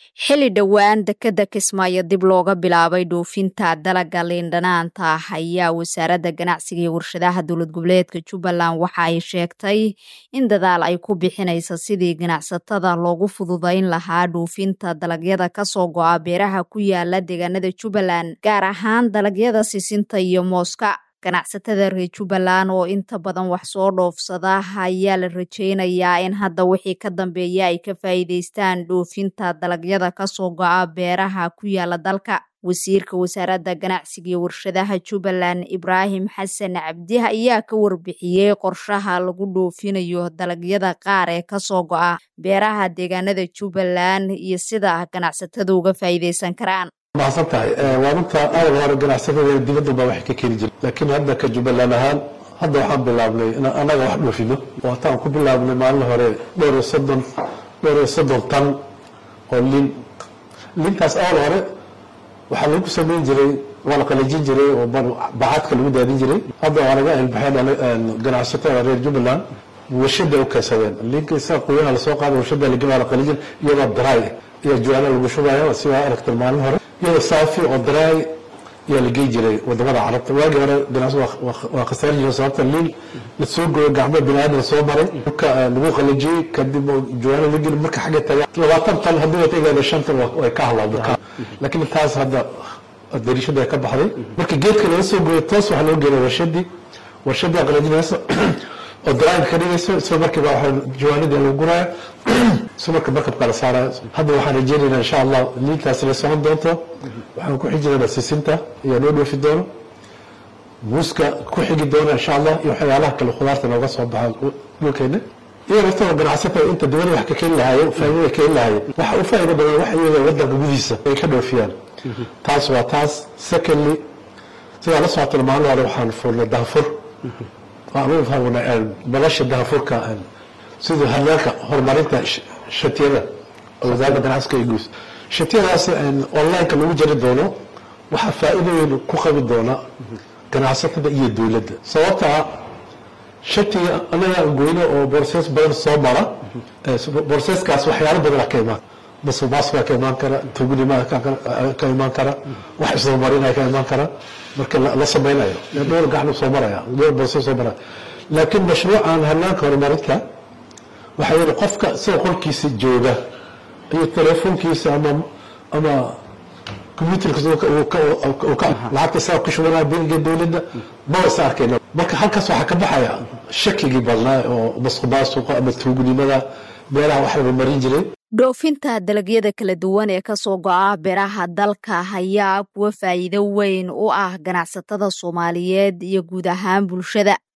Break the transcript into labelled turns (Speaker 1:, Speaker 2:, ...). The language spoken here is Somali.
Speaker 1: xili dhowaan dekeda kismaayo dib looga bilaabay dhoofinta dalaga liindhanaanta ah ayaa wasaaradda ganacsiga iyo warshadaha dowlad goboleedka jubbaland waxa ay sheegtay in dadaal ay ku bixinaysa sidii ganacsatada loogu fududayn lahaa dhoofinta dalagyada kasoo go-a beeraha ku yaala deegaanada jubbaland gaar ahaan dalagyada sisinta iyo mooska ganacsatada reer jubbaland oo inta badan wax soo dhoofsada ayaa la rajeynayaa in hadda wixii ka dambeeya ay ka faa'iideystaan dhoofinta dalagyada kasoo go-a beeraha ku yaala dalka wasiirka wasaaradda ganacsiga iyo warshadaha jubbaland ibraahim xasan cabdi ayaa ka warbixiyey qorshaha lagu dhoofinayo dalagyada qaar ee kasoo go-a beeraha deegaanada jubbaland iyo sida ganacsatadu uga faa'iideysan karaan
Speaker 2: mahadsan tahay waa runta awal hore ganacsatada dibadda baa wax ka keeni jira laakiin hadda ka jubbaland ahaan hadda waxaan bilaabnay in annaga wax dhoofino oo hataan ku bilaabnay maalin hore dhowr iyo soddon dhowr iyo soddon tan oo liin liintaas awal hore waxaa lagu samayn jiray waa la qalajin jiray oo bacadka lagu daadin jiray hadda waa laga ilbaxeen ganacsatada reer jubbaland warshada u keensadeen liinka isaga qoyaha lasoo qaada warshada lagema la qalijin iyadoo dry iyo juwaana lagu shubaya si waa aragtay maalin hore iyadoo saafi oo dry ayaa la gey jiray wadamada carabta waagii hore ganacsi waa khasaari jiray sababta liin lasoo gooyo gacmo biniaadan soo maray dhulka lagu qalajiyey kadib juwaana la geli marka xagga taga labaatan tan haddii wata igaada shan tan way ka hadlaado laakiin taas hadda dariishada ay ka baxday marka geedka laga soo gooyo toos waxaa loo geeya warshadii warshadii qalajinaysa oo daraanka ka dhigayso isla markiiba waxa jawaanadii lagu guraya isla marka markabka la saaraya hadda waxaan rajeynaynaa insha allah liintaasi la socon doonto waxaan ku xijinaynaa sisinta ayaa noo dhoofi doono muuska ku xigi doona insha allah iyo waxyaalaha kale khudaarta nooga soo baxa dhulkeena iyo naftooda ganacsatada inta dibada wax ka keeni lahaayeen faa'iidada keeni lahaayeen waxa u faa'iido badan wax iyaga wadanka gudihiisa ay ka dhoofiyaan taas waa taas secondly sidaa la socotana maalin hore waxaan furnay daafur nolosha daafurka sida hanaanka horumarinta shatiyada wasaaradda ganacsiga iyo guus shatiyadaas onlineka lagu jari doono waxaa faa'iido weyn ku qabi doona ganacsatada iyo dowladda sababtaa shatiga anaga goyno oo borses badan soo mara borseskaas waxyaalo badana ka imaan masuqmaasuqa ka imaan kara tuugnimada ka imaan kara wax isdabamarinaya ka imaan kara marka la samaynayo dhowr gaxnu soo maraya dhowr borse soo maraya laakiin mashruucan hanaanka horumarinta waxaa yidhi qofka isagoo qolkiisa jooga iyo telefoonkiisa ama ama combyuterkiisa lacagta isaga ku shubanaya bangiga dowladda maba isa arkayna marka halkaas waxaa ka baxaya shakigii badnaa oo masuqmaasuqa ama tuugnimada beeraha wax laga marin jiray
Speaker 1: dhoofinta dalagyada kala duwan ee kasoo go-a beeraha dalka ayaa kuwa faa'iido weyn u ah ganacsatada soomaaliyeed iyo guud ahaan bulshada